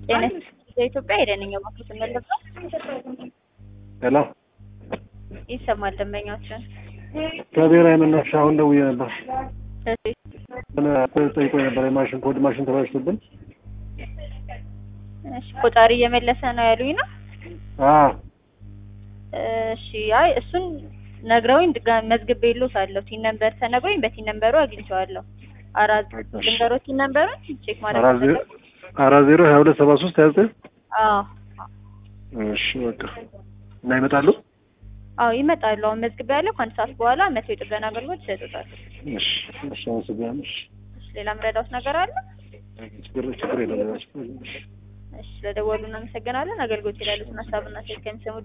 ጤና የኢትዮጵያ ሄደንኛ ማክሮት እንለባ ሄሎ ይሰማል። ደንበኛችን ከብሔራዊ መናፈሻ አሁን ደውዬ ነበር። እሺ ጠይቆ ነበር የማሽን ኮድ ማሽን ተበላሽቶብን። እሺ ቆጣሪ እየመለሰ ነው ያሉኝ ነው። አዎ እሺ አይ እሱን ነግረውኝ ድጋሚ መዝግቤ ይሎታለሁ። ቲን ነምበር ተነግሮኝ በቲን ነምበሩ አግኝቼዋለሁ። አራት ልንገሮት ቲን ነምበሩን ቼክ ማድረግ አራት ዜሮ ፈለጉ? አራት ዜሮ ሀያ ሁለት ሰባ ሶስት ሀያ ዘጠኝ አዎ እሺ በቃ እና ይመጣሉ። አዎ ይመጣሉ። አሁን መዝግቤ ያለው ከአንድ ሰዓት በኋላ መቶ የጥገና አገልግሎት ይሰጡታል። እሺ እሺ አመሰግናለሁ። እሺ እሺ ሌላ ምረዳውት ነገር አለ? ችግር ችግር የለም። እሺ ስለደወሉ እናመሰግናለን። አገልግሎት ይላሉትን ሀሳብና ስልክ ከሚሰሙ